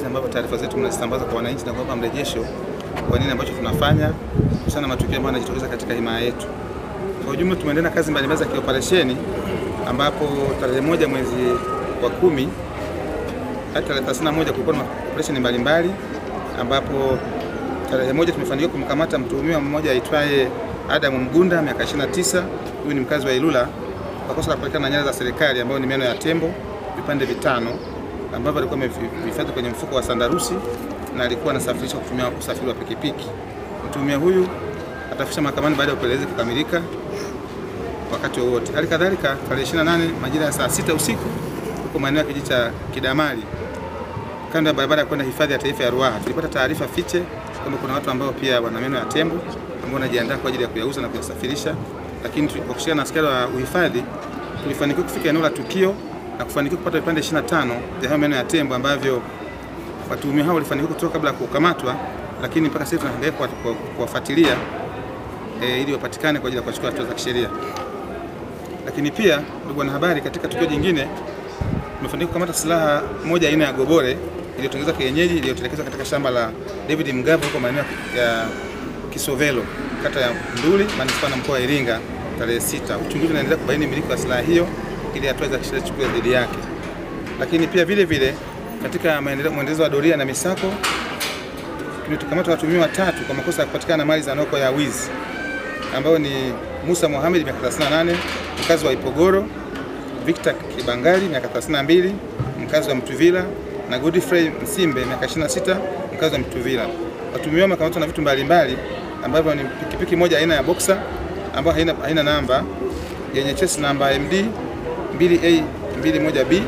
jinsi ambavyo taarifa zetu mnazisambaza kwa wananchi na kuwapa mrejesho kwa nini ambacho tunafanya kuhusiana na matukio ambayo yanajitokeza katika himaya yetu. Kwa ujumla, tumeendelea na kazi mbalimbali za kioperesheni ambapo tarehe moja mwezi wa kumi hadi tarehe 31 kulikuwa na operesheni mbalimbali ambapo tarehe moja tumefanikiwa kumkamata mtuhumiwa mmoja aitwaye Adamu Mgunda miaka 29. Huyu ni mkazi wa Ilula kwa kosa la kupatikana na nyara za serikali ambayo ni meno ya tembo vipande vitano ambavyo alikuwa amehifadhi kwenye mfuko wa sandarusi na alikuwa anasafirisha kutumia usafiri wa pikipiki. Mtuhumiwa huyu atafikishwa mahakamani baada ya upelelezi kukamilika wakati wowote. Hali kadhalika tarehe 28 majira ya saa sita usiku huko maeneo ya kijiji cha Kidamali kando ya barabara ya kwenda hifadhi ya taifa ya Ruaha tulipata taarifa fiche kwamba kuna watu ambao pia wana meno ya tembo ambao wanajiandaa kwa ajili ya kuyauza na kuyasafirisha, lakini kwa kushirikiana na askari wa uhifadhi tulifanikiwa kufika eneo la tukio na kufanikiwa kupata vipande 25 vya hayo meno ya tembo ambavyo watuhumiwa hao walifanikiwa kutoka kabla ya kukamatwa, lakini mpaka sasa tunaendelea kuwafuatilia e, ili wapatikane kwa ajili ya kuchukua hatua za kisheria. Lakini pia ndugu wanahabari, katika tukio jingine tumefanikiwa kukamata silaha moja aina ya gobore iliyotengenezwa kienyeji iliyotelekezwa katika shamba la David Mgavo huko maeneo ya Kisovelo kata ya Nduli manispaa na mkoa wa Iringa tarehe sita. Uchunguzi unaendelea kubaini miliki wa silaha hiyo ili hatua za kisheria zichukuliwe dhidi yake. Lakini pia vile vile katika mwendelezo wa doria na misako tumekamata watuhumiwa watatu kwa makosa ya kupatikana na mali za noko ya wizi ambao ni Musa Mohamed miaka 38 mkazi wa Ipogoro, Victor Kibangali miaka 32 mkazi wa Mtuvila na Godfrey Msimbe miaka 26 mkazi wa Mtuvila. Watuhumiwa wamekamatwa na vitu mbalimbali ambavyo ni pikipiki moja aina ya Boxer ambayo haina, haina namba yenye chesi namba MD 2A 21B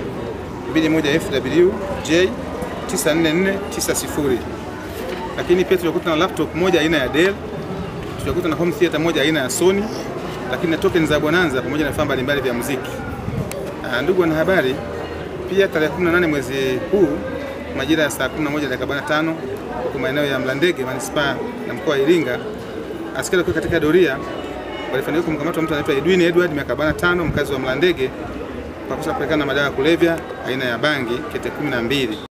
21FW J 94490. Lakini pia tulikuta na laptop moja aina ya Dell, tulikuta na home theater moja aina ya Sony, lakini na token za Bonanza pamoja na vifaa mbalimbali vya muziki. Ndugu wanahabari, pia tarehe 18 mwezi huu majira ya saa 11 dakika 45 huko maeneo ya Mlandege manispaa na mkoa wa Iringa, askari wakiwa katika doria walifanikiwa kumkamata mtu anaitwa Edwin Edward miaka 45 mkazi wa Mlandege kwa kosa kupelekana na madawa ya kulevya aina ya bangi kete 12.